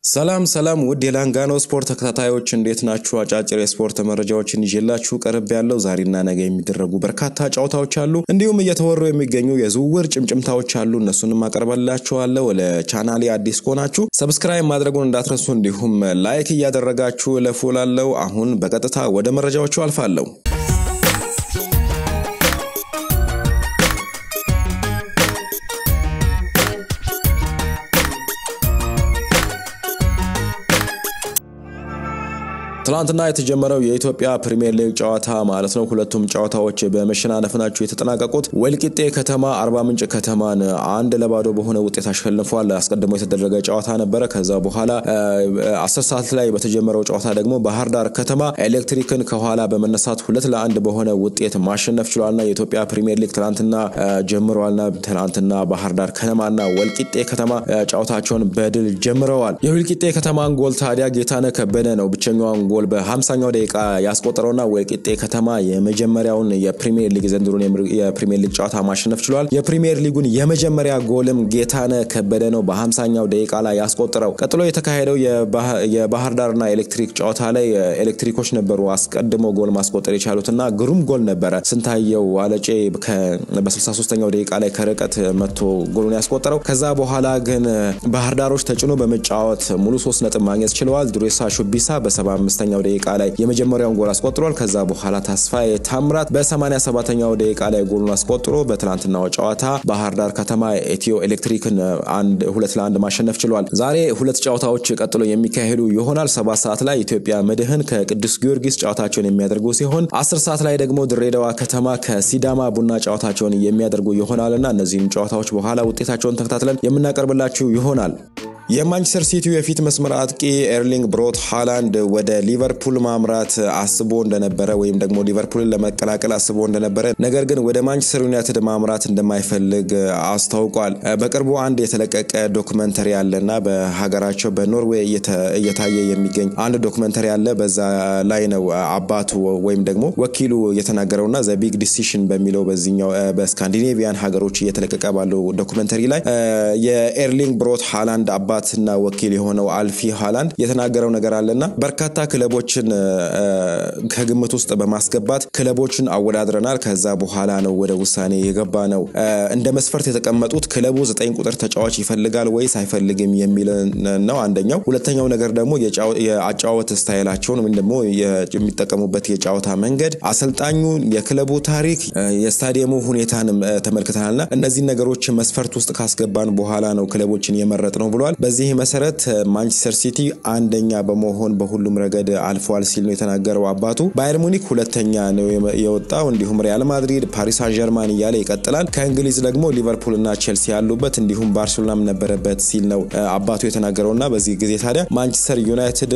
ሰላም ሰላም ውድ የላንጋኖ ስፖርት ተከታታዮች እንዴት ናችሁ? አጫጭር የስፖርት መረጃዎችን ይዤላችሁ ቀርብ ያለው ዛሬና ነገ የሚደረጉ በርካታ ጨዋታዎች አሉ። እንዲሁም እየተወሩ የሚገኙ የዝውውር ጭምጭምታዎች አሉ። እነሱንም አቀርበላችኋለሁ። ለቻናሌ አዲስ ከሆናችሁ ሰብስክራይብ ማድረጉን እንዳትረሱ፣ እንዲሁም ላይክ እያደረጋችሁ ለፉላለው። አሁን በቀጥታ ወደ መረጃዎቹ አልፋለሁ። ትላንትና የተጀመረው የኢትዮጵያ ፕሪሚየር ሊግ ጨዋታ ማለት ነው። ሁለቱም ጨዋታዎች በመሸናነፍ ናቸው የተጠናቀቁት። ወልቂጤ ከተማ አርባ ምንጭ ከተማን አንድ ለባዶ በሆነ ውጤት አሸንፏል። አስቀድሞ የተደረገ ጨዋታ ነበረ። ከዛ በኋላ አስር ሰዓት ላይ በተጀመረው ጨዋታ ደግሞ ባህር ዳር ከተማ ኤሌክትሪክን ከኋላ በመነሳት ሁለት ለአንድ በሆነ ውጤት ማሸነፍ ችሏልና የኢትዮጵያ ፕሪሚየር ሊግ ትላንትና ጀምረዋልና ትላንትና ባህር ዳር ከነማና ወልቂጤ ከተማ ጨዋታቸውን በድል ጀምረዋል። የወልቂጤ ከተማን ጎል ታዲያ ጌታነህ ከበደ ነው ብቸኛዋን ጎል በ50ኛው ደቂቃ ያስቆጠረውና ወልቂጤ ከተማ የመጀመሪያውን የፕሪሚየር ሊግ ዘንድሮን የፕሪሚየር ሊግ ጨዋታ ማሸነፍ ችሏል። የፕሪሚየር ሊጉን የመጀመሪያ ጎልም ጌታነህ ከበደ ነው በ50ኛው ደቂቃ ላይ ያስቆጠረው። ቀጥሎ የተካሄደው የባህር ዳርና ኤሌክትሪክ ጨዋታ ላይ ኤሌክትሪኮች ነበሩ አስቀድሞ ጎል ማስቆጠር የቻሉትና ግሩም ጎል ነበረ። ስንታየው አለጬ በ63ኛው ደቂቃ ላይ ከርቀት መጥቶ ጎሉን ያስቆጠረው። ከዛ በኋላ ግን ባህር ዳሮች ተጭኖ በመጫወት ሙሉ ሶስት ነጥብ ማግኘት ችለዋል። ዱሬሳ ሹቢሳ በ75 ኛው ደቂቃ ላይ የመጀመሪያውን ጎል አስቆጥሯል። ከዛ በኋላ ተስፋዬ ታምራት በ87ኛው ደቂቃ ላይ ጎሉን አስቆጥሮ በትናንትናው ጨዋታ ባህር ዳር ከተማ ኢትዮ ኤሌክትሪክን አንድ ሁለት ለአንድ ማሸነፍ ችሏል። ዛሬ ሁለት ጨዋታዎች ቀጥሎ የሚካሄዱ ይሆናል። ሰባት ሰዓት ላይ ኢትዮጵያ መድህን ከቅዱስ ጊዮርጊስ ጨዋታቸውን የሚያደርጉ ሲሆን አስር ሰዓት ላይ ደግሞ ድሬዳዋ ከተማ ከሲዳማ ቡና ጨዋታቸውን የሚያደርጉ ይሆናልና እነዚህም ጨዋታዎች በኋላ ውጤታቸውን ተከታትለን የምናቀርብላችሁ ይሆናል። የማንቸስተር ሲቲው የፊት መስመር አጥቂ ኤርሊንግ ብሮት ሃላንድ ወደ ሊቨርፑል ማምራት አስቦ እንደነበረ ወይም ደግሞ ሊቨርፑልን ለመቀላቀል አስቦ እንደነበረ ነገር ግን ወደ ማንቸስተር ዩናይትድ ማምራት እንደማይፈልግ አስታውቋል። በቅርቡ አንድ የተለቀቀ ዶክመንተሪ አለና በሀገራቸው በኖርዌይ እየታየ የሚገኝ አንድ ዶክመንተሪ አለ። በዛ ላይ ነው አባቱ ወይም ደግሞ ወኪሉ የተናገረውና ዘ ቢግ ዲሲሽን በሚለው በዚኛው በስካንዲኔቪያን ሀገሮች እየተለቀቀ ባለው ዶክመንተሪ ላይ የኤርሊንግ ብሮት ሃላንድ አባትና ወኪል የሆነው አልፊ ሃላንድ የተናገረው ነገር አለና በርካታ ክለቦችን ከግምት ውስጥ በማስገባት ክለቦችን አወዳድረናል። ከዛ በኋላ ነው ወደ ውሳኔ የገባ ነው። እንደ መስፈርት የተቀመጡት ክለቡ ዘጠኝ ቁጥር ተጫዋች ይፈልጋል ወይስ አይፈልግም የሚል ነው አንደኛው። ሁለተኛው ነገር ደግሞ የአጫወት ስታይላቸውን ወይም ደግሞ የሚጠቀሙበት የጨዋታ መንገድ፣ አሰልጣኙ፣ የክለቡ ታሪክ፣ የስታዲየሙ ሁኔታንም ተመልክተናልና እነዚህን ነገሮች መስፈርት ውስጥ ካስገባን በኋላ ነው ክለቦችን የመረጥ ነው ብሏል። በዚህ መሰረት ማንቸስተር ሲቲ አንደኛ በመሆን በሁሉም ረገድ አልፏል ሲል ነው የተናገረው አባቱ። ባየር ሙኒክ ሁለተኛ ነው የወጣው። እንዲሁም ሪያል ማድሪድ፣ ፓሪስ ሳን ጀርማን እያለ ይቀጥላል። ከእንግሊዝ ደግሞ ሊቨርፑል እና ቼልሲ ያሉበት እንዲሁም ባርሴሎናም ነበረበት ሲል ነው አባቱ የተናገረውና በዚህ ጊዜ ታዲያ ማንቸስተር ዩናይትድ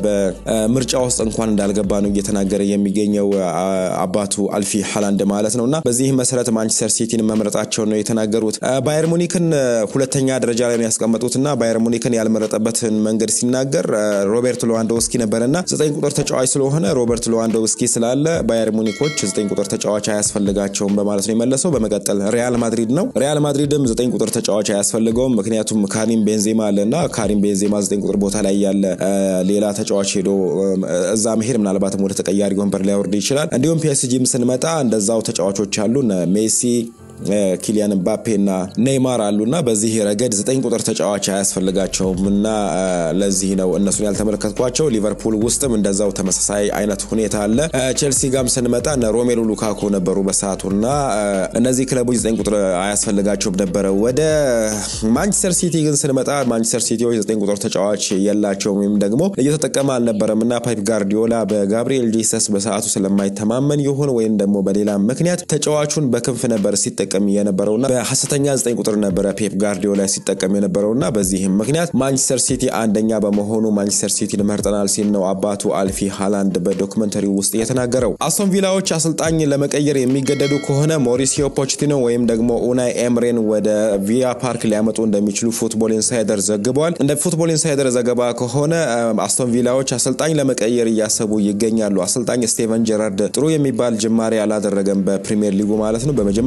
በምርጫ ውስጥ እንኳን እንዳልገባ ነው እየተናገረ የሚገኘው አባቱ አልፊ ሃላንድ ማለት ነው። እና በዚህ መሰረት ማንቸስተር ሲቲን መምረጣቸውን ነው የተናገሩት። ባየር ሙኒክን ሁለተኛ ደረጃ ላይ ነው ያስቀመጡትና ባየር ሙኒክን ያልመረጠበትን መንገድ ሲናገር ሮቤርት ሌዋንዶውስኪ ነበረና ዘጠኝ ቁጥር ተጫዋች ስለሆነ ሮበርት ሌዋንዶውስኪ ስላለ ባየር ሙኒኮች ዘጠኝ ቁጥር ተጫዋች አያስፈልጋቸውም በማለት ነው የመለሰው። በመቀጠል ሪያል ማድሪድ ነው። ሪያል ማድሪድም ዘጠኝ ቁጥር ተጫዋች አያስፈልገውም፣ ምክንያቱም ካሪም ቤንዜማ አለና ካሪም ቤንዜማ ዘጠኝ ቁጥር ቦታ ላይ ያለ ሌላ ተጫዋች ሄዶ እዛ መሄድ ምናልባትም ወደ ተቀያሪ ወንበር ሊያወርድ ይችላል። እንዲሁም ፒኤስጂም ስንመጣ እንደዛው ተጫዋቾች አሉ ሜሲ ኪሊያን ምባፔ እና ኔይማር አሉና በዚህ ረገድ ዘጠኝ ቁጥር ተጫዋች አያስፈልጋቸውም እና ለዚህ ነው እነሱን ያልተመለከትኳቸው። ሊቨርፑል ውስጥም እንደዛው ተመሳሳይ አይነት ሁኔታ አለ። ቼልሲ ጋም ስንመጣ እነ ሮሜሉ ሉካኮ ነበሩ በሰዓቱና እነዚህ ክለቦች ዘጠኝ ቁጥር አያስፈልጋቸውም ነበረ። ወደ ማንቸስተር ሲቲ ግን ስንመጣ ማንቸስተር ሲቲዎች ዘጠኝ ቁጥር ተጫዋች የላቸውም ወይም ደግሞ እየተጠቀመ አልነበረም እና ፓይፕ ጋርዲዮላ በጋብሪኤል ጂሰስ በሰዓቱ ስለማይተማመን ይሁን ወይም ደግሞ በሌላ ምክንያት ተጫዋቹን በክንፍ ነበር ሲጠ ሲጠቀም የነበረውና በሀሰተኛ ዘጠኝ ቁጥር ነበረ ፔፕ ጋርዲዮላ ሲጠቀም የነበረውና በዚህም ምክንያት ማንቸስተር ሲቲ አንደኛ በመሆኑ ማንቸስተር ሲቲን መርጠናል ሲል ነው አባቱ አልፊ ሃላንድ በዶክመንተሪው ውስጥ የተናገረው። አስቶን ቪላዎች አሰልጣኝ ለመቀየር የሚገደዱ ከሆነ ሞሪሲዮ ፖችቲኖ ወይም ደግሞ ኡናይ ኤምሬን ወደ ቪያ ፓርክ ሊያመጡ እንደሚችሉ ፉትቦል ኢንሳይደር ዘግበዋል። እንደ ፉትቦል ኢንሳይደር ዘገባ ከሆነ አስቶን ቪላዎች አሰልጣኝ ለመቀየር እያሰቡ ይገኛሉ። አሰልጣኝ ስቴቨን ጀራርድ ጥሩ የሚባል ጅማሬ አላደረገም በፕሪሚየር ሊጉ ማለት ነው። በመጀመሪያዎቹ አራት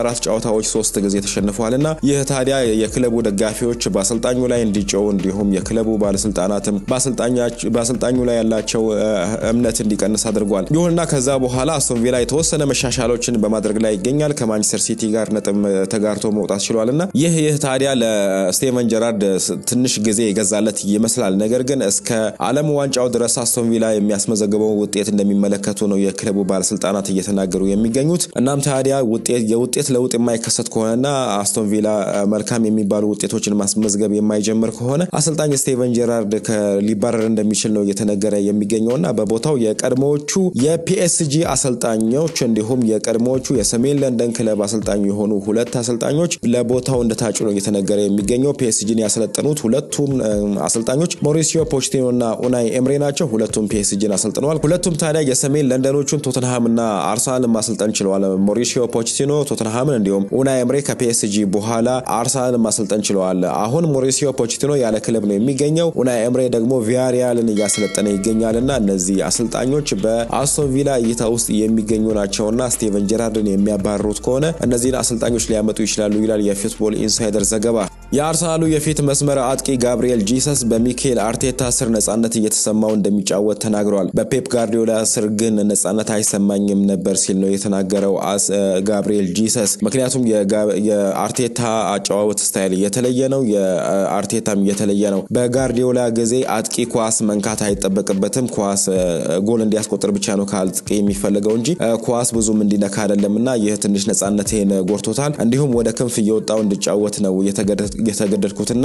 በአራት ጨዋታዎች ሶስት ጊዜ ተሸንፈዋል እና ይህ ታዲያ የክለቡ ደጋፊዎች በአሰልጣኙ ላይ እንዲጮው እንዲሁም የክለቡ ባለስልጣናትም በአሰልጣኙ ላይ ያላቸው እምነት እንዲቀንስ አድርጓል። ይሁንና ከዛ በኋላ አስቶን ቪላ የተወሰነ መሻሻሎችን በማድረግ ላይ ይገኛል። ከማንቸስተር ሲቲ ጋር ነጥብ ተጋርቶ መውጣት ችሏል እና ይህ ይህ ታዲያ ለስቴቨን ጀራርድ ትንሽ ጊዜ የገዛለት ይመስላል። ነገር ግን እስከ ዓለም ዋንጫው ድረስ አስቶን ቪላ የሚያስመዘግበው ውጤት እንደሚመለከቱ ነው የክለቡ ባለስልጣናት እየተናገሩ የሚገኙት። እናም ታዲያ የውጤት ለውጥ የማይከሰት ከሆነና አስቶን ቪላ መልካም የሚባሉ ውጤቶችን ማስመዝገብ የማይጀምር ከሆነ አሰልጣኝ ስቴቨን ጀራርድ ሊባረር እንደሚችል ነው እየተነገረ የሚገኘውና በቦታው የቀድሞዎቹ የፒኤስጂ አሰልጣኞች እንዲሁም የቀድሞዎቹ የሰሜን ለንደን ክለብ አሰልጣኝ የሆኑ ሁለት አሰልጣኞች ለቦታው እንደታጩ ነው እየተነገረ የሚገኘው። ፒኤስጂን ያሰለጠኑት ሁለቱም አሰልጣኞች ሞሪሲዮ ፖችቲኖ እና ኡናይ ኤምሬ ናቸው። ሁለቱም ፒኤስጂን አሰልጥነዋል። ሁለቱም ታዲያ የሰሜን ለንደኖቹን ቶተንሃም እና አርሰናልን ማሰልጠን ችለዋል። ሞሪሲዮ ፖችቲኖ ቶተንሃምን እንዲሁም ኡናይ ኤምሬ ከፒኤስጂ በኋላ አርሰናልን ማሰልጠን ችለዋል። አሁን ሞሪሲዮ ፖችቲኖ ያለ ክለብ ነው የሚገኘው። ኡናይ ኤምሬ ደግሞ ቪያሪያልን እያሰለጠነ ይገኛል እና እነዚህ አሰልጣኞች በአስቶን ቪላ እይታ ውስጥ የሚገኙ ናቸውና ስቴቨን ጀራርድን የሚያባርሩት ከሆነ እነዚህን አሰልጣኞች ሊያመጡ ይችላሉ ይላል የፉትቦል ኢንሳይደር ዘገባ። የአርሰናሉ የፊት መስመር አጥቂ ጋብሪኤል ጂሰስ በሚኬል አርቴታ ስር ነጻነት እየተሰማው እንደሚጫወት ተናግሯል። በፔፕ ጋርዲዮላ ስር ግን ነጻነት አይሰማኝም ነበር ሲል ነው የተናገረው ጋብሪኤል ጂሰስ። ምክንያቱም የአርቴታ አጨዋወት ስታይል እየተለየ ነው፣ የአርቴታም እየተለየ ነው። በጋርዲዮላ ጊዜ አጥቂ ኳስ መንካት አይጠበቅበትም። ኳስ ጎል እንዲያስቆጥር ብቻ ነው ከአጥቂ የሚፈልገው እንጂ ኳስ ብዙም እንዲነካ አይደለም እና ይህ ትንሽ ነጻነቴን ጎርቶታል። እንዲሁም ወደ ክንፍ እየወጣው እንዲጫወት ነው የተገደድኩትና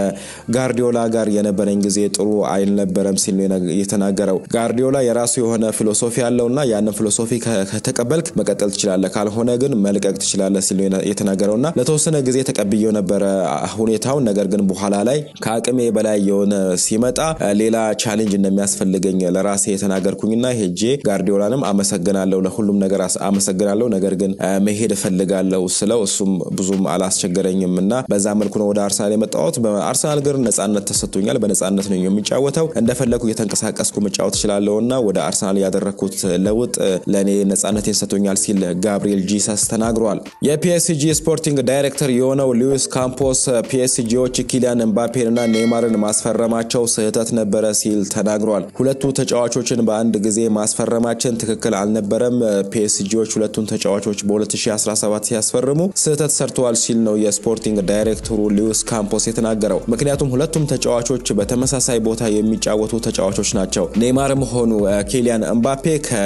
ከጋርዲዮላ ጋር የነበረኝ ጊዜ ጥሩ አልነበረም ሲል ነው የተናገረው። ጋርዲዮላ የራሱ የሆነ ፊሎሶፊ ያለውና ያንን ፊሎሶፊ ከተቀበልክ መቀጠል ትችላለህ፣ ካልሆነ ግን መልቀቅ ትችላለህ ሲል ነው የተናገረውና ለተወሰነ ጊዜ ተቀብዬው ነበረ ሁኔታውን። ነገር ግን በኋላ ላይ ከአቅሜ በላይ የሆነ ሲመጣ ሌላ ቻሌንጅ እንደሚያስፈልገኝ ለራሴ የተናገርኩኝና ሄጄ ጋርዲዮላንም አመሰግናለሁ፣ ለሁሉም ነገር አመሰግናለሁ፣ ነገር ግን መሄድ እፈልጋለሁ ስለው እሱም ብዙም አላስቸገረኝም እና በዛ መልኩ ነው ወደ አርሰናል የመጣሁት። በአርሰናል ግን ነጻነት ተሰጥቶኛል። በነጻነት ነው የሚጫወተው። እንደፈለግኩ እየተንቀሳቀስኩ መጫወት እችላለሁ እና ወደ አርሰናል ያደረግኩት ለውጥ ለእኔ ነጻነቴን ሰጥቶኛል ሲል ጋብሪኤል ጂሰስ ተናግሯል። የፒኤስጂ ስፖርቲንግ ዳይሬክተር የሆነው ሉዊስ ካምፖስ ፒኤስጂዎች ኪሊያን ኤምባፔን እና ኔይማርን ማስፈረማቸው ስህተት ነበረ ሲል ተናግሯል። ሁለቱ ተጫዋቾችን በአንድ ጊዜ ማስፈረማችን ትክክል አልነበረም። ፒኤስጂዎች ሁለቱን ተጫዋቾች በ2017 ሲያስፈርሙ ስህተት ሰርተዋል ሲል ነው የስፖርቲንግ ዳይሬክተሩ ሉዊስ ካምፖስ የተናገረው። ምክንያቱም ሁለቱም ተጫዋቾች በተመሳሳይ ቦታ የሚጫወቱ ተጫዋቾች ናቸው። ኔይማርም ሆኑ ኪሊያን ኤምባፔ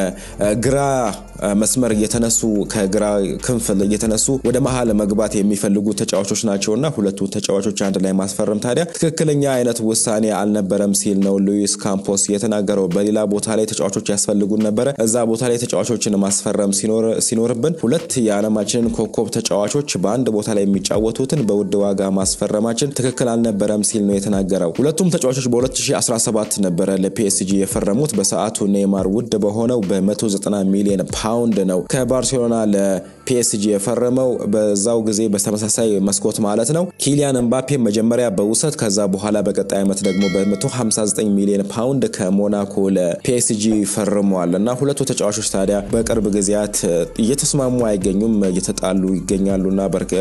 ከግራ መስመር እየተነሱ ከግራ ክንፍ እየተነሱ ወደ መሀል መግባት የሚፈልጉ ተጫዋቾች ናቸውና ሁለቱ ተጫዋቾች አንድ ላይ ማስፈረም ታዲያ ትክክለኛ አይነት ውሳኔ አልነበረም ሲል ነው ሉዊስ ካምፖስ የተናገረው። በሌላ ቦታ ላይ ተጫዋቾች ያስፈልጉን ነበረ። እዛ ቦታ ላይ ተጫዋቾችን ማስፈረም ሲኖርብን ሁለት የዓለማችንን ኮከብ ተጫዋቾች በአንድ ቦታ ላይ የሚጫወቱትን በውድ ዋጋ ማስፈረማችን ትክክል አልነበረም ሲል ነው የተናገረው። ሁለቱም ተጫዋቾች በ2017 ነበረ ለፒኤስጂ የፈረሙት። በሰዓቱ ኔይማር ውድ በሆነው በ190 ሚሊዮን ፓውንድ ነው ከባርሴሎና ለፒኤስጂ የፈረመው በዛው ጊዜ በተመሳሳይ መስኮት ማለት ነው። ኪሊያን ኤምባፔ መጀመሪያ በውሰት ከዛ በኋላ በቀጣይ ዓመት ደግሞ በ159 ሚሊዮን ፓውንድ ከሞናኮ ለፒኤስጂ ፈርመዋል እና ሁለቱ ተጫዋቾች ታዲያ በቅርብ ጊዜያት እየተስማሙ አይገኙም፣ እየተጣሉ ይገኛሉና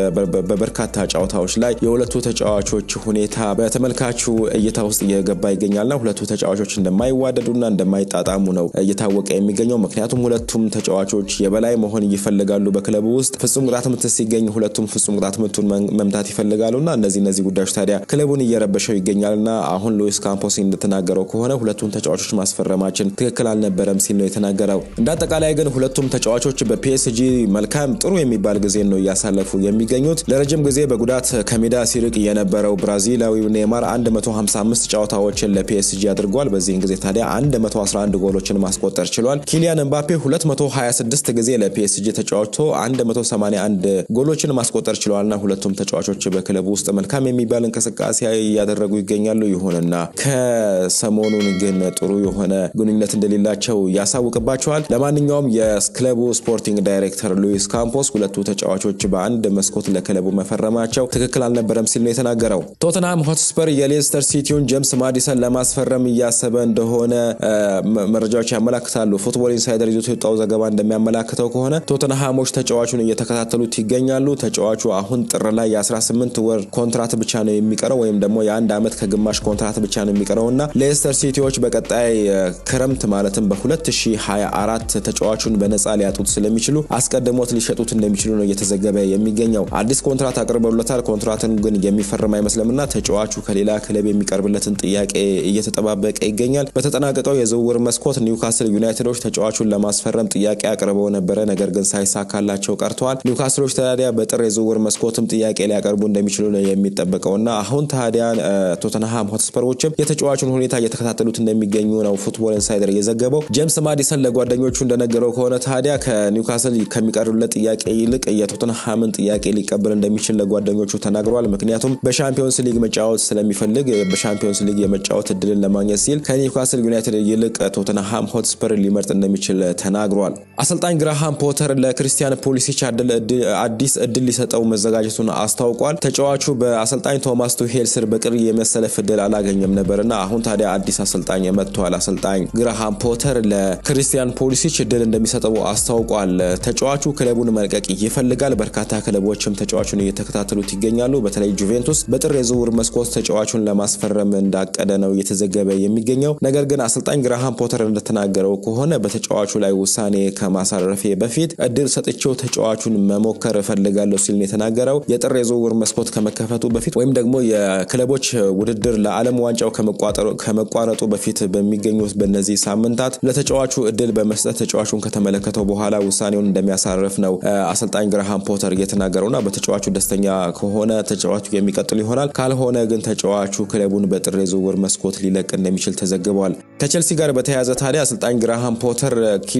በበርካታ ጨዋታዎች ላይ የሁለቱ ተጫዋቾች ሁኔታ በተመልካቹ እይታ ውስጥ እየገባ ይገኛልና ሁለቱ ተጫዋቾች እንደማይዋደዱና እንደማይጣጣሙ ነው እየታወቀ የሚገኘው ምክንያቱም ሁለቱም ተጫዋቾች የበላይ መሆን ይፈልጋሉ። በክለቡ ውስጥ ፍጹም ቅጣት ምት ሲገኝ ሁለቱም ፍጹም ቅጣት ምቱን መምታት ይፈልጋሉና እነዚህ እነዚህ ጉዳዮች ታዲያ ክለቡን እየረበሸው ይገኛልና አሁን ሉዊስ ካምፖስ እንደተናገረው ከሆነ ሁለቱም ተጫዋቾች ማስፈረማችን ትክክል አልነበረም ሲል ነው የተናገረው። እንደ አጠቃላይ ግን ሁለቱም ተጫዋቾች በፒኤስጂ መልካም ጥሩ የሚባል ጊዜ ነው እያሳለፉ የሚገኙት። ለረጅም ጊዜ በጉዳት ከሜዳ ሲርቅ የነበረው ብራዚላዊው ኔይማር 155 ጨዋታዎችን ለፒኤስጂ አድርጓል። በዚህን ጊዜ ታዲያ 111 ጎሎችን ማስቆጠር ችሏል። ኪሊያን ኤምባፔ 226 ጊዜ ለፒኤስጂ ተጫዋችቶ 181 ጎሎችን ማስቆጠር ችለዋልና ሁለቱም ተጫዋቾች በክለቡ ውስጥ መልካም የሚባል እንቅስቃሴ እያደረጉ ይገኛሉ። ይሁንና ከሰሞኑን ግን ጥሩ የሆነ ግንኙነት እንደሌላቸው ያሳውቅባቸዋል። ለማንኛውም የክለቡ ስፖርቲንግ ዳይሬክተር ሉዊስ ካምፖስ ሁለቱ ተጫዋቾች በአንድ መስኮት ለክለቡ መፈረማቸው ትክክል አልነበረም ሲል ነው የተናገረው። ቶተንሃም ሆትስፐር የሌስተር ሲቲውን ጄምስ ማዲሰን ለማስፈረም እያሰበ እንደሆነ መረጃዎች ያመላክታሉ። ፉትቦል ኢንሳይደር ይዞት የወጣው ዘገባ እንደሚያመላክተው ከሆነ ቶተንሃሞች ተጫዋቹን እየተከታተሉት ይገኛሉ። ተጫዋቹ አሁን ጥር ላይ የ18 ወር ኮንትራት ብቻ ነው የሚቀረው ወይም ደግሞ የአንድ ዓመት ከግማሽ ኮንትራት ብቻ ነው የሚቀረው እና ሌስተር ሲቲዎች በቀጣይ ክረምት ማለትም በ2024 ተጫዋቹን በነፃ ሊያጡት ስለሚችሉ አስቀድሞት ሊሸጡት እንደሚችሉ ነው እየተዘገበ የሚገኘው። አዲስ ኮንትራት አቅርበውለታል። ኮንትራትን ግን የሚፈርም አይመስልምና ተጫዋቹ ከሌላ ክለብ የሚቀርብለትን ጥያቄ እየተጠባበቀ ይገኛል። በተጠናቀቀው የዝውውር መስኮት ኒውካስል ዩናይትዶች ተጫዋቹን ለማስፈረም ጥያቄ አቅርበው ነበረ፣ ነገር ግን ሳይሳካላቸው ቀርተዋል። ኒውካስሎች ታዲያ በጥር የዝውውር መስኮትም ጥያቄ ሊያቀርቡ እንደሚችሉ ነው የሚጠበቀው እና አሁን ታዲያ ቶተንሃም ሆትስፐሮችም የተጫዋቹን ሁኔታ እየተከታተሉት እንደሚገኙ ነው ፉትቦል ኢንሳይደር የዘገበው። ጄምስ ማዲሰን ለጓደኞቹ እንደነገረው ከሆነ ታዲያ ከኒውካስል ከሚቀርብለት ጥያቄ ይልቅ የቶተንሃምን ጥያቄ ሊቀበል እንደሚችል ለጓደኞቹ ተናግረዋል። ምክንያቱም በሻምፒዮንስ ሊግ መጫወት ስለሚፈልግ በሻምፒዮንስ ሊግ የመጫወት እድልን ለማግኘት ሲል ከኒውካስል ዩናይትድ ይልቅ ቶተንሃም ሆትስፐር ሊመርጥ እንደሚችል ተናግሯል። አሰልጣኝ ግራሃም ፖተር ለክርስቲያን ፖሊሲች አዲስ እድል ሊሰጠው መዘጋጀቱን አስታውቋል። ተጫዋቹ በአሰልጣኝ ቶማስ ቱሄል ስር በቅርብ የመሰለፍ እድል አላገኘም ነበርና አሁን ታዲያ አዲስ አሰልጣኝ መጥቷል። አሰልጣኝ ግራሃም ፖተር ለክርስቲያን ፖሊሲች እድል እንደሚሰጠው አስታውቋል። ተጫዋቹ ክለቡን መልቀቅ ይፈልጋል። በርካታ ክለቦችም ተጫዋቹን እየተከታተሉት ይገኛሉ። በተለይ ጁቬንቱስ በጥር የዝውውር መስኮት ተጫዋቹን ለማስፈረም እንዳቀደ ነው እየተዘገበ የሚገኘው። ነገር ግን አሰልጣኝ ግራሃም ፖተር እንደተናገረው ከሆነ በተጫዋቹ ላይ ውሳኔ ከማሳረፌ በፊት እድል ሰጥቼው ተጫዋቹን መሞከር እፈልጋለሁ ሲል ነው የተናገረው። የጥር የዝውውር መስኮት ከመከፈቱ በፊት ወይም ደግሞ የክለቦች ውድድር ለዓለም ዋንጫው ከመቋረጡ በፊት በሚገኙት በእነዚህ ሳምንታት ለተጫዋቹ እድል በመስጠት ተጫዋቹን ከተመለከተው በኋላ ውሳኔውን እንደሚያሳርፍ ነው አሰልጣኝ ግራሃም ፖተር እየተናገረውና በተጫዋቹ ደስተኛ ከሆነ ተጫዋቹ የሚቀጥል ይሆናል። ካልሆነ ግን ተጫዋቹ ክለቡን በጥር የዝውውር መስኮት ሊለቅ እንደሚችል ተዘግቧል። ከቸልሲ ጋር በተያያዘ ታዲያ አሰልጣኝ ግራሃም ፖተር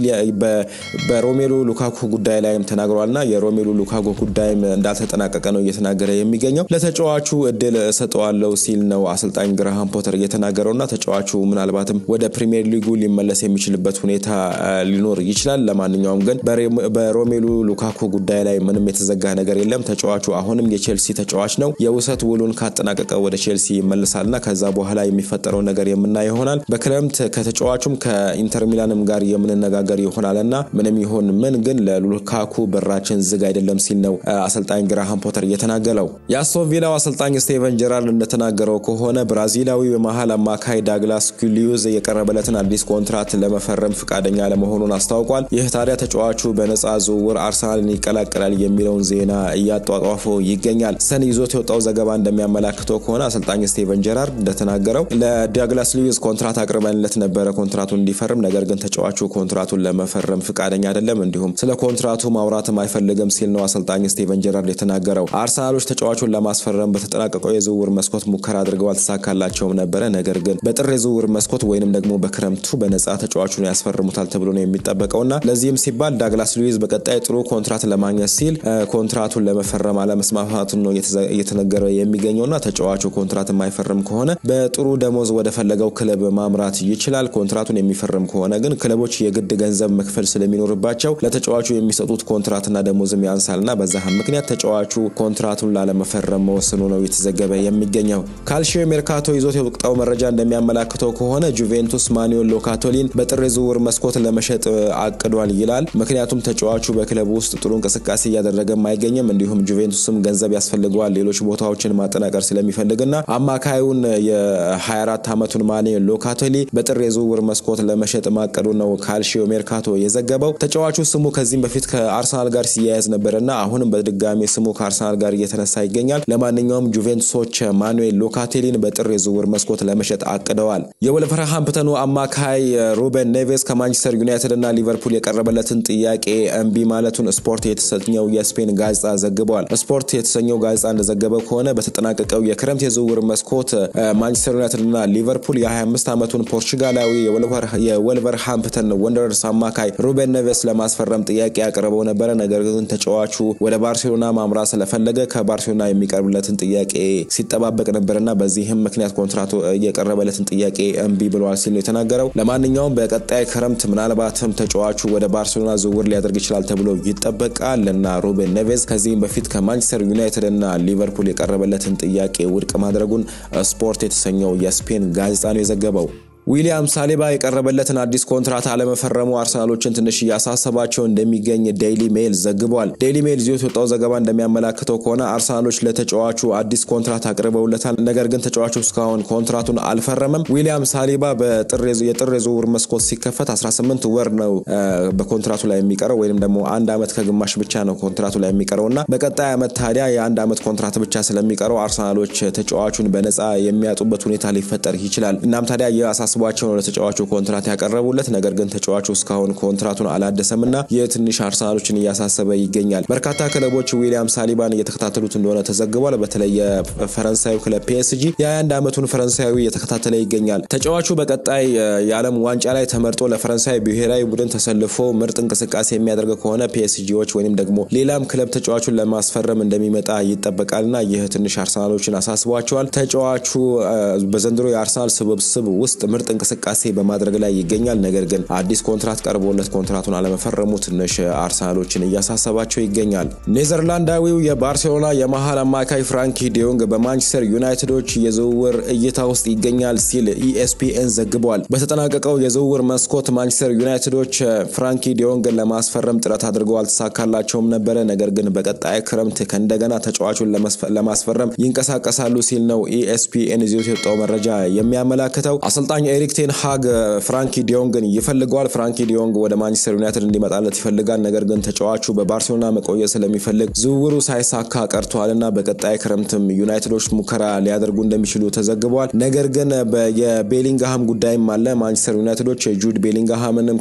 በሮሜሉ ሉካኩ ጉዳይ ላይም ተናግሯልና የሮሜሉ ሉካኩ ጉዳይም እንዳልተጠናቀቀ ነው እየተናገረ የሚገኘው። ለተጫዋቹ እድል እሰጠዋለሁ ሲል ነው አሰልጣኝ ግራሃም ፖተር እየተናገረውና ተጫዋቹ ምናልባትም ወደ ፕሪሚየር ሊጉ ሊመለስ የሚችልበት ሁኔታ ሊኖር ይችላል። ለማንኛውም ግን በሮሜሉ ሉካኩ ጉዳይ ላይ ምንም የተዘጋ ነገር የለም። ተጫዋቹ አሁንም የቼልሲ ተጫዋች ነው። የውሰት ውሉን ካጠናቀቀ ወደ ቼልሲ ይመልሳልና ከዛ በኋላ የሚፈጠረው ነገር የምናይ ይሆናል። በክረምት ከተጫዋቹም ከኢንተር ሚላንም ጋር የምንነጋገር ይሆናልና ምንም ይሁን ምን ግን ለሉካኩ በራችን ዝግ አይደለም ሲል ነው አሰልጣኝ ግራሃም ፖተር እየተናገለው። የአስቶን ቪላው አሰልጣኝ ስቴቨን ጀራርድ እንደተናገረው ከሆነ ብራዚላዊ የመሀል አማካይ ዳግላስ ኩሊዩዝ የቀረበለትን አዲስ ኮንትራት ለመፈረም ፈቃደኛ ለመሆኑን አስታውቋል። ይህ ታዲያ ተጫዋቹ በነፃ ዝውውር አርሰናልን ይቀላቀላል የሚለውን ዜና እያጧጧፈው ይገኛል። ሰን ይዞት የወጣው ዘገባ እንደሚያመላክተው ከሆነ አሰልጣኝ ስቴቨን ጀራርድ እንደተናገረው ለዳግላስ ሉዊዝ ኮንትራት አቅርበንለት ነበረ ኮንትራቱን እንዲፈርም፣ ነገር ግን ተጫዋቹ ኮንትራቱን ለመፈረም ፈቃደኛ አይደለም፣ እንዲሁም ስለ ኮንትራቱ ማውራትም አይፈልግም ሲል ነው አሰልጣኝ ስቴቨን ጀራርድ የተናገረው። አርሰናሎች ተጫዋቹን ለማስፈረም በተጠናቀቀው የዝውውር መስኮት ሙከራ አድርገው አልተሳካላቸውም ነበረ። ነገር ግን በጥር የዝውውር መስኮት ወይንም ደግሞ በክረምቱ በነፃ ተጫዋቹን ያስፈርሙታል ተብሎ ነው የሚጠበቀውና ለዚህም ሲባል ዳግላስ ሉዊዝ በቀጣይ ጥሩ ኮንትራት ለማግኘት ሲል ኮንትራቱን ለመፈረም አለመስማማቱን ነው እየተነገረ የሚገኘውና ተጫዋቹ ኮንትራት የማይፈርም ከሆነ በጥሩ ደሞዝ ወደ ፈለገው ክለብ ማምራት ይችላል። ኮንትራቱን የሚፈርም ከሆነ ግን ክለቦች የግድ ገንዘብ መክፈል ስለሚኖርባቸው ለተጫዋቹ የሚሰጡት ኮንትራትና ደሞዝም ያንሳልና በዛም ምክንያት ተጫዋቹ ኮንትራቱን ላለመፈረም መወሰኑ ነው የተዘገበ የሚገኘው። ካልሺዮ ሜርካቶ ይዞት የወጣው መረጃ እንደሚያመላክተው ከሆነ ጁቬንቱስ ማኑኤል ሎካቶሊን በጥር የዝውውር መስኮት ለመሸጥ አቅዷል ይላል። ምክንያቱም ተጫዋቹ በክለቡ ውስጥ ጥሩ እንቅስቃሴ እያደረገም አይገኝም። እንዲሁም ጁቬንቱስም ገንዘብ ያስፈልገዋል ሌሎች ቦታዎችን ማጠናቀር ስለሚፈልግና አማካዩን የ24 ዓመቱን ማኑኤል ሎካቶሊ በጥር የዝውውር መስኮት ለመሸጥ ማቀዱ ነው ካልሺዮ ሜርካቶ የዘገበው። ተጫዋቹ ስሙ ከዚህም በፊት ከአርሰናል ጋር ሲያያዝ ነበርና አሁንም በድጋሚ ስሙ ከአርሰናል ጋር እየተነሳ ይገኛል። ለማንኛውም ጁቬንቱሶች ማኑኤል ሎካቴሊን በጥር የዝውውር መስኮት ለመሸጥ አቅደዋል። የወልቨርሃምፕተኑ አማካይ ሩበን ኔቬስ ከማንቸስተር ዩናይትድ እና ሊቨርፑል የቀረበለትን ጥያቄ እምቢ ማለቱን ስፖርት የተሰኘው የስፔን ጋዜጣ ዘግቧል። ስፖርት የተሰኘው ጋዜጣ እንደዘገበው ከሆነ በተጠናቀቀው የክረምት የዝውውር መስኮት ማንቸስተር ዩናይትድ እና ሊቨርፑል የ25 ዓመቱን ፖርቹጋላዊ የወልቨርሃምፕተን ወንደረርስ አማካይ ሩበን ኔቬስ ለማስፈረም ጥያቄ ያቀረበው ነበረ። ነገር ግን ተጫዋቹ ወደ ባርሴሎና ማምራት ስለፈለገ ከባርሴሎና የሚቀርብለትን ጥያቄ ሲጠባበቅ ነበርና በዚህም ምክንያት ኮንትራቱ የቀረበለትን ጥያቄ እምቢ ብለዋል ሲል ነው የተናገረው። ለማንኛውም በቀጣይ ክረምት ምናልባትም ተጫዋቹ ወደ ባርሴሎና ዝውውር ሊያደርግ ይችላል ተብሎ ይጠበቃል እና ሩቤን ኔቬዝ ከዚህም በፊት ከማንቸስተር ዩናይትድ እና ሊቨርፑል የቀረበለትን ጥያቄ ውድቅ ማድረጉን ስፖርት የተሰኘው የስፔን ጋዜጣ ነው የዘገበው። ዊሊያም ሳሊባ የቀረበለትን አዲስ ኮንትራት አለመፈረሙ አርሰናሎችን ትንሽ እያሳሰባቸው እንደሚገኝ ዴይሊ ሜል ዘግቧል። ዴይሊ ሜል ይዞት የወጣው ዘገባ እንደሚያመላክተው ከሆነ አርሰናሎች ለተጫዋቹ አዲስ ኮንትራት አቅርበውለታል። ነገር ግን ተጫዋቹ እስካሁን ኮንትራቱን አልፈረመም። ዊሊያም ሳሊባ የጥር የዝውውር መስኮት ሲከፈት 18 ወር ነው በኮንትራቱ ላይ የሚቀረው ወይም ደግሞ አንድ ዓመት ከግማሽ ብቻ ነው ኮንትራቱ ላይ የሚቀረው እና በቀጣይ ዓመት ታዲያ የአንድ ዓመት ኮንትራት ብቻ ስለሚቀረው አርሰናሎች ተጫዋቹን በነፃ የሚያጡበት ሁኔታ ሊፈጠር ይችላል። እናም ታዲያ የአሳስቧቸው ነው ለተጫዋቹ ኮንትራት ያቀረቡለት። ነገር ግን ተጫዋቹ እስካሁን ኮንትራቱን አላደሰምና የትንሽ አርሰናሎችን እያሳሰበ ይገኛል። በርካታ ክለቦች ዊሊያም ሳሊባን እየተከታተሉት እንደሆነ ተዘግቧል። በተለይ የፈረንሳዩ ክለብ ፒኤስጂ የ21 ዓመቱን ፈረንሳዊ እየተከታተለ ይገኛል። ተጫዋቹ በቀጣይ የዓለም ዋንጫ ላይ ተመርጦ ለፈረንሳይ ብሔራዊ ቡድን ተሰልፎ ምርጥ እንቅስቃሴ የሚያደርግ ከሆነ ፒኤስጂዎች ወይም ደግሞ ሌላም ክለብ ተጫዋቹን ለማስፈረም እንደሚመጣ ይጠበቃልና ይህ ትንሽ አርሰናሎችን አሳስቧቸዋል። ተጫዋቹ በዘንድሮ የአርሰናል ስብስብ ውስጥ ምርጥ እንቅስቃሴ በማድረግ ላይ ይገኛል። ነገር ግን አዲስ ኮንትራት ቀርቦለት ኮንትራቱን አለመፈረሙ ትንሽ አርሰናሎችን እያሳሰባቸው ይገኛል። ኔዘርላንዳዊው የባርሴሎና የመሀል አማካይ ፍራንኪ ዲዮንግ በማንቸስተር ዩናይትዶች የዝውውር እይታ ውስጥ ይገኛል ሲል ኢኤስፒኤን ዘግቧል። በተጠናቀቀው የዝውውር መስኮት ማንቸስተር ዩናይትዶች ፍራንኪ ዲዮንግን ለማስፈረም ጥረት አድርገው አልተሳካላቸውም ነበረ። ነገር ግን በቀጣይ ክረምት ከእንደገና ተጫዋቹን ለማስፈረም ይንቀሳቀሳሉ ሲል ነው ኢኤስፒኤን ይዞት የወጣው መረጃ የሚያመላክተው። አሰልጣኝ ኤሪክ ቴን ሃግ ፍራንኪ ዲዮንግን ይፈልገዋል። ፍራንኪ ዲዮንግ ወደ ማንቸስተር ዩናይትድ እንዲመጣለት ይፈልጋል። ነገር ግን ተጫዋቹ በባርሴሎና መቆየት ስለሚፈልግ ዝውውሩ ሳይሳካ ቀርቷልና በቀጣይ ክረምትም ዩናይትዶች ሙከራ ሊያደርጉ እንደሚችሉ ተዘግቧል። ነገር ግን የቤሊንግሃም ጉዳይም አለ። ማንቸስተር ዩናይትዶች ጁድ ቤሊንግሃምንም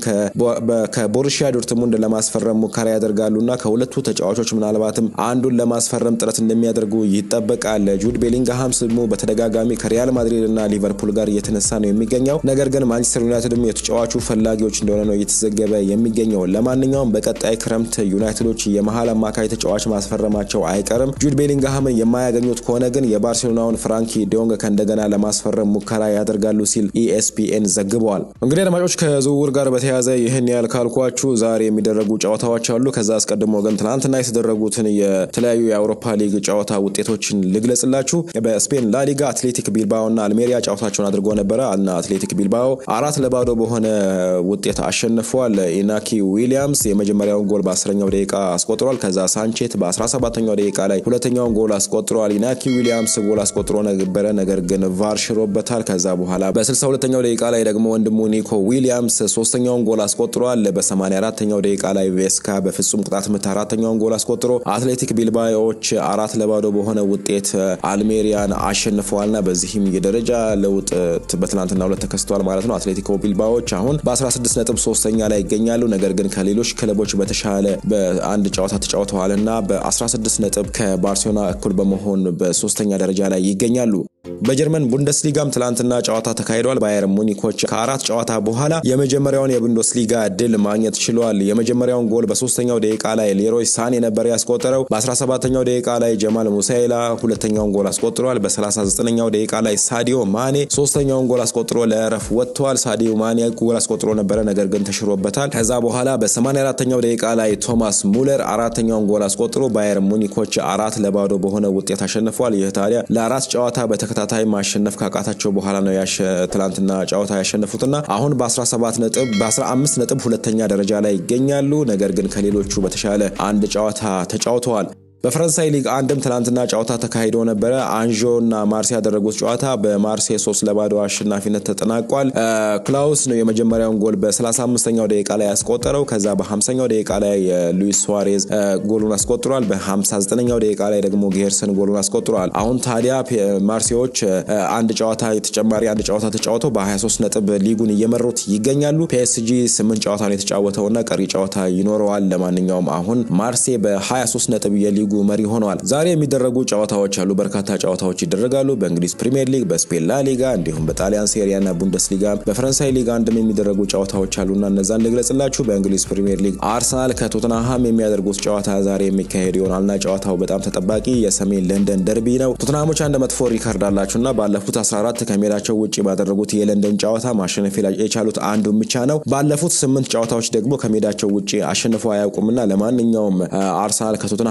ከቦሩሺያ ዶርትሙንድ ለማስፈረም ሙከራ ያደርጋሉና ከሁለቱ ተጫዋቾች ምናልባትም አንዱን ለማስፈረም ጥረት እንደሚያደርጉ ይጠበቃል። ጁድ ቤሊንግሃም ስሙ በተደጋጋሚ ከሪያል ማድሪድ እና ሊቨርፑል ጋር እየተነሳ ነው የሚገኘው። ነገር ግን ማንቸስተር ዩናይትድም የተጫዋቹ ፈላጊዎች እንደሆነ ነው እየተዘገበ የሚገኘው። ለማንኛውም በቀጣይ ክረምት ዩናይትዶች የመሀል አማካይ ተጫዋች ማስፈረማቸው አይቀርም። ጁድ ቤሊንግሃምን የማያገኙት ከሆነ ግን የባርሴሎናውን ፍራንኪ ዲዮንግ ከእንደገና ለማስፈረም ሙከራ ያደርጋሉ ሲል ኢኤስፒኤን ዘግበዋል። እንግዲህ አድማጮች ከዝውውር ጋር በተያያዘ ይህን ያህል ካልኳችሁ ዛሬ የሚደረጉ ጨዋታዎች አሉ። ከዛ አስቀድሞ ግን ትናንትና የተደረጉትን የተለያዩ የአውሮፓ ሊግ ጨዋታ ውጤቶችን ልግለጽላችሁ። በስፔን ላሊጋ አትሌቲክ ቢልባኦ እና አልሜሪያ ጨዋታቸውን አድርጎ ነበረ እና አትሌቲክ ቢልባኦ አራት ለባዶ በሆነ ውጤት አሸንፏል። ኢናኪ ዊሊያምስ የመጀመሪያውን ጎል በአስረኛው ደቂቃ አስቆጥሯል። ከዛ ሳንቼት በ17ኛው ደቂቃ ላይ ሁለተኛውን ጎል አስቆጥሯል። ኢናኪ ዊሊያምስ ጎል አስቆጥሮ ነበረ፣ ነገር ግን ቫር ሽሮበታል። ከዛ በኋላ በ62ኛው ደቂቃ ላይ ደግሞ ወንድሙ ኒኮ ዊሊያምስ ሶስተኛውን ጎል አስቆጥሯል። በ84ኛው ደቂቃ ላይ ቬስካ በፍጹም ቅጣት ምት አራተኛውን ጎል አስቆጥሮ አትሌቲክ ቢልባዎች አራት ለባዶ በሆነ ውጤት አልሜሪያን አሸንፈዋልና በዚህም የደረጃ ለውጥ በትናንትና ሁለት ተከስቷል ማለት ነው። አትሌቲኮ ቢልባዎች አሁን በ16 ነጥብ ሶስተኛ ላይ ይገኛሉ። ነገር ግን ከሌሎች ክለቦች በተሻለ በአንድ ጨዋታ ተጫውተዋልና በ16 ነጥብ ከባርሴሎና እኩል በመሆን በሶስተኛ ደረጃ ላይ ይገኛሉ። በጀርመን ቡንደስሊጋም ትላንትና ጨዋታ ተካሂዷል። ባየር ሙኒኮች ከአራት ጨዋታ በኋላ የመጀመሪያውን የቡንደስሊጋ ድል ማግኘት ችሏል። የመጀመሪያውን ጎል በሶስተኛው ደቂቃ ላይ ሌሮይ ሳኔ ነበር ያስቆጠረው። በ17ኛው ደቂቃ ላይ ጀማል ሙሳይላ ሁለተኛውን ጎል አስቆጥሯል። በ39ኛው ደቂቃ ላይ ሳዲዮ ማኔ ሶስተኛውን ጎል አስቆጥሮ ለእረፍ ወጥቷል። ሳዲዮ ማኔ ጎል አስቆጥሮ ነበረ፣ ነገር ግን ተሽሮበታል። ከዛ በኋላ በ84ኛው ደቂቃ ላይ ቶማስ ሙለር አራተኛውን ጎል አስቆጥሮ ባየር ሙኒኮች አራት ለባዶ በሆነ ውጤት አሸንፏል። ይህ ታዲያ ለአራት ጨዋታ በተከታታይ ማሸነፍ ካቃታቸው በኋላ ነው ትላንትና ጨዋታ ያሸነፉትና አሁን በ17 ነጥብ በ15 ነጥብ ሁለተኛ ደረጃ ላይ ይገኛሉ። ነገር ግን ከሌሎቹ በተሻለ አንድ ጨዋታ ተጫውተዋል። በፈረንሳይ ሊግ አንድም ትናንትና ጨዋታ ተካሂዶ ነበረ። አንዦ እና ማርሴ ያደረጉት ጨዋታ በማርሴ ሶስት ለባዶ አሸናፊነት ተጠናቋል። ክላውስ ነው የመጀመሪያውን ጎል በ35ኛው ደቂቃ ላይ ያስቆጠረው። ከዛ በ50ኛው ደቂቃ ላይ ሉዊስ ሱዋሬዝ ጎሉን አስቆጥሯል። በ59ኛው ደቂቃ ላይ ደግሞ ጌርሰን ጎሉን አስቆጥሯል። አሁን ታዲያ ማርሴዎች አንድ ጨዋታ ተጨማሪ አንድ ጨዋታ ተጫውተው በ23 ነጥብ ሊጉን እየመሩት ይገኛሉ። ፒኤስጂ ስምንት ጨዋታ ነው የተጫወተውና ቀሪ ጨዋታ ይኖረዋል። ለማንኛውም አሁን ማርሴ በ23 ነጥብ የሊጉ መሪ ሆነዋል። ዛሬ የሚደረጉ ጨዋታዎች አሉ። በርካታ ጨዋታዎች ይደረጋሉ። በእንግሊዝ ፕሪምየር ሊግ፣ በስፔን ላ ሊጋ እንዲሁም በጣሊያን ሴሪያ እና ቡንደስሊጋ በፈረንሳይ ሊግ አንድም የሚደረጉ ጨዋታዎች አሉና እነዛን ልግለጽላችሁ። በእንግሊዝ ፕሪምየር ሊግ አርሰናል ከቶትናሃም የሚያደርጉት ጨዋታ ዛሬ የሚካሄድ ይሆናልና ጨዋታው በጣም ተጠባቂ የሰሜን ለንደን ደርቢ ነው። ቶትናሃሞች አንድ መጥፎ ሪካርድ አላቸውና ባለፉት 14 ከሜዳቸው ውጭ ባደረጉት የለንደን ጨዋታ ማሸነፍ የቻሉት አንዱን ብቻ ነው። ባለፉት ስምንት ጨዋታዎች ደግሞ ከሜዳቸው ውጭ አሸንፈው አያውቁምና ለማንኛውም አርሰናል ከቶትናሃም ስምንት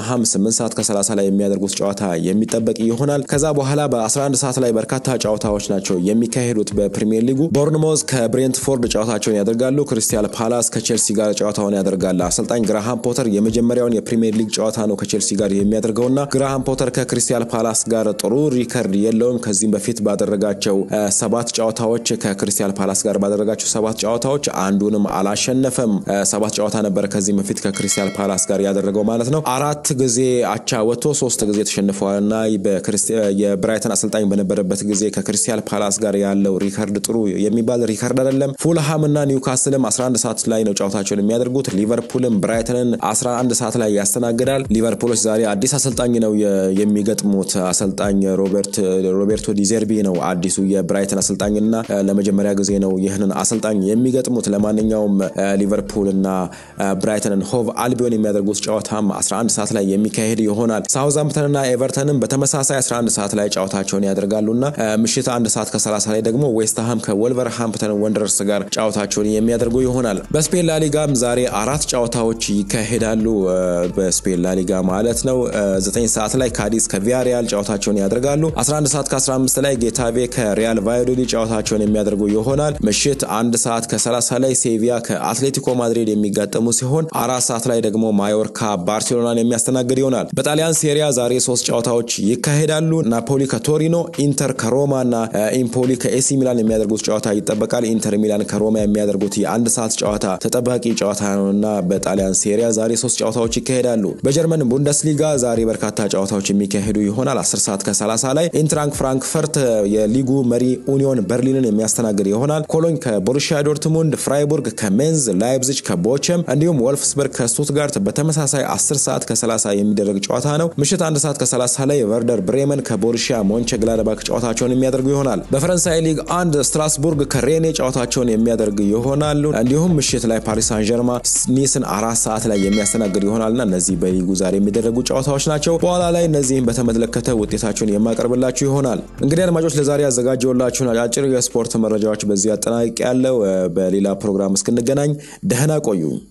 8 ሰዓት ከ30 ላይ የሚያደርጉት ጨዋታ የሚጠበቅ ይሆናል። ከዛ በኋላ በ11 ሰዓት ላይ በርካታ ጨዋታዎች ናቸው የሚካሄዱት በፕሪሚየር ሊጉ። ቦርንሞዝ ከብሬንትፎርድ ጨዋታቸውን ያደርጋሉ። ክሪስታል ፓላስ ከቼልሲ ጋር ጨዋታውን ያደርጋል። አሰልጣኝ ግራሃም ፖተር የመጀመሪያውን የፕሪሚየር ሊግ ጨዋታ ነው ከቼልሲ ጋር የሚያደርገውና ግራሃም ፖተር ከክሪስታል ፓላስ ጋር ጥሩ ሪከርድ የለውም። ከዚህም በፊት ባደረጋቸው ሰባት ጨዋታዎች ከክሪስታል ፓላስ ጋር ባደረጋቸው ሰባት ጨዋታዎች አንዱንም አላሸነፈም። ሰባት ጨዋታ ነበር ከዚህም በፊት ከክሪስታል ፓላስ ጋር ያደረገው ማለት ነው። አራት ጊዜ አቻ ወጥቶ ሶስት ጊዜ ተሸንፈዋልና የብራይተን አሰልጣኝ በነበረበት ጊዜ ከክሪስታል ፓላስ ጋር ያለው ሪከርድ ጥሩ የሚባል ሪከርድ አይደለም። ፉልሃም እና ኒውካስልም 11 ሰዓት ላይ ነው ጨዋታቸውን የሚያደርጉት። ሊቨርፑልም ብራይተንን 11 ሰዓት ላይ ያስተናግዳል። ሊቨርፑሎች ዛሬ አዲስ አሰልጣኝ ነው የሚገጥሙት። አሰልጣኝ ሮቤርቶ ዲዘርቢ ነው አዲሱ የብራይተን አሰልጣኝና ለመጀመሪያ ጊዜ ነው ይህንን አሰልጣኝ የሚገጥሙት። ለማንኛውም ሊቨርፑል እና ብራይተንን ሆቭ አልቢዮን የሚያደርጉት ጨዋታም 11 ሰዓት ላይ የሚካሄድ ይሆናል። ሳውዛምፕተንና ኤቨርተንም በተመሳሳይ 11 ሰዓት ላይ ጨዋታቸውን ያደርጋሉና ምሽት አንድ ሰዓት ከ30 ላይ ደግሞ ዌስትሃም ከወልቨርሃምፕተን ወንደርስ ጋር ጨዋታቸውን የሚያደርጉ ይሆናል። በስፔን ላሊጋም ዛሬ አራት ጨዋታዎች ይካሄዳሉ። በስፔን ላሊጋ ማለት ነው። 9 ሰዓት ላይ ካዲስ ከቪያሪያል ጨዋታቸውን ያደርጋሉ። 11 ሰዓት ከ15 ላይ ጌታቬ ከሪያል ቫዮዶሊ ጨዋታቸውን የሚያደርጉ ይሆናል። ምሽት አንድ ሰዓት ከ30 ላይ ሴቪያ ከአትሌቲኮ ማድሪድ የሚጋጠሙ ሲሆን አራት ሰዓት ላይ ደግሞ ማዮርካ ባርሴሎናን የሚያስተናግድ ይሆናል። በጣሊያን ሴሪያ ዛሬ ሶስት ጨዋታዎች ይካሄዳሉ። ናፖሊ ከቶሪኖ፣ ኢንተር ከሮማ እና ኢምፖሊ ከኤሲ ሚላን የሚያደርጉት ጨዋታ ይጠበቃል። ኢንተር ሚላን ከሮማ የሚያደርጉት የአንድ ሰዓት ጨዋታ ተጠባቂ ጨዋታ ነውና በጣሊያን ሴሪያ ዛሬ ሶስት ጨዋታዎች ይካሄዳሉ። በጀርመን ቡንደስሊጋ ዛሬ በርካታ ጨዋታዎች የሚካሄዱ ይሆናል። 10 ሰዓት ከ30 ላይ ኢንትራንክ ፍራንክፈርት የሊጉ መሪ ኡኒዮን በርሊንን የሚያስተናግድ ይሆናል። ኮሎኝ ከቦሩሺያ ዶርትሙንድ፣ ፍራይቡርግ ከሜንዝ፣ ላይፕዚግ ከቦቸም እንዲሁም ወልፍስበርግ ከስቱትጋርት በተመሳሳይ 10 ሰዓት ከ30 የሚደረግ ጨዋታ ነው። ምሽት አንድ ሰዓት ከ30 ላይ ቨርደር ብሬመን ከቦሩሺያ ሞንቸ ግላደባክ ጨዋታቸውን የሚያደርጉ ይሆናል። በፈረንሳይ ሊግ አንድ ስትራስቡርግ ከሬኔ ጨዋታቸውን የሚያደርግ ይሆናሉ። እንዲሁም ምሽት ላይ ፓሪስ ሳን ጀርማ ኒስን አራት ሰዓት ላይ የሚያስተናግድ ይሆናልና እነዚህ በሊጉ ዛሬ የሚደረጉ ጨዋታዎች ናቸው። በኋላ ላይ እነዚህም በተመለከተ ውጤታቸውን የማቀርብላችሁ ይሆናል። እንግዲህ አድማጮች ለዛሬ ያዘጋጀውላችሁን አጫጭር የስፖርት መረጃዎች በዚህ አጠናቅቄ ያለው። በሌላ ፕሮግራም እስክንገናኝ ደህና ቆዩ።